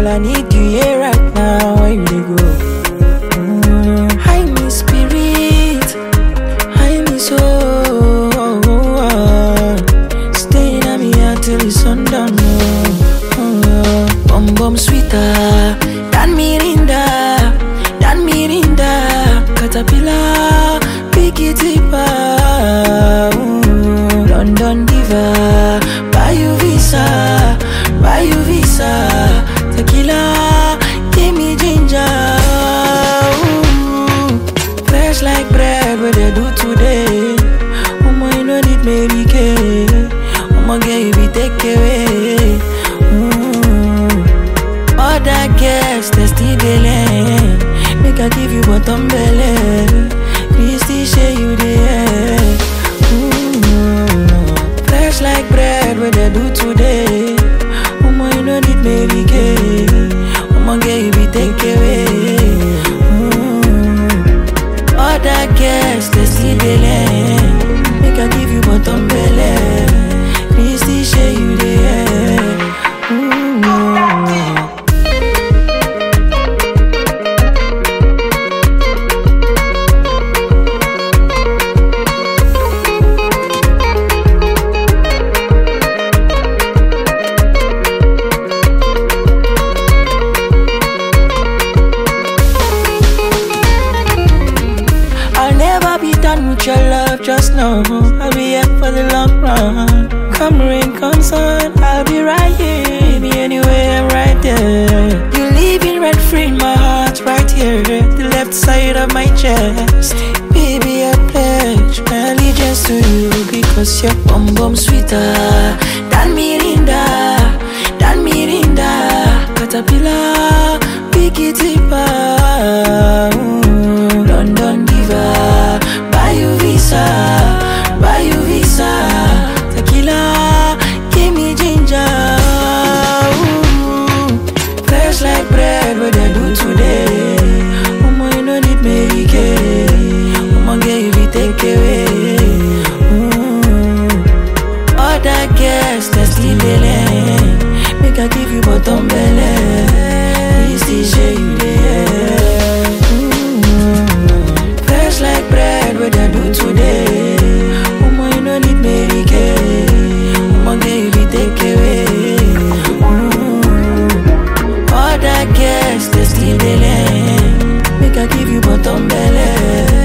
Girl, I need you here right now. Where you dey go? Mm, hide me spirit, hide me soul. Staying at me until the sundown. Oh, oh. Bum bum sweeter than Mirinda, than Mirinda. Caterpillar, pick it deeper. Mm, London diva, buy you visa, buy you visa. Tequila, give me ginger. Ooh, fresh like bread, what they do today. Omo, you no need Mary Kay. Omo, girl, you be take away. Mm. Other girls, they still dey learn. Make I give you bottom belly. Christy, share you there. Mm. Fresh like bread, what they do today. Omo, you no need Mary Kay. Omo, girl, you be take away. Mm. Other girls, they still dey learn. Make I give you bottom belly. Christy, share you there. Mm. I'll never be done with your love, just know I'll be here for the long run. Come rain, come sun, I'll be right here. Be anywhere, right there. You living rent free in my heart, right here, the left side of my chest. Baby, I pledge my allegiance to you because you're bum bum sweeter than Mirinda, than Mirinda. Caterpillar, pick it deeper. Mm, London diva, buy you visa, buy you visa. Tequila, give me ginger. Ooh, fresh like bread, what they do today. Omo, you no need Mary Kay. Omo, girl, you be take away. Mm. Other girls, they still dey learn. Make I give you bottom belly. Still share you there. Mm. Fresh like bread, what they do today. Omo, you no need Mary Kay. Omo, girl, you be take away. Mm. Other girls, they still dey learn. Make I give you bottom belly.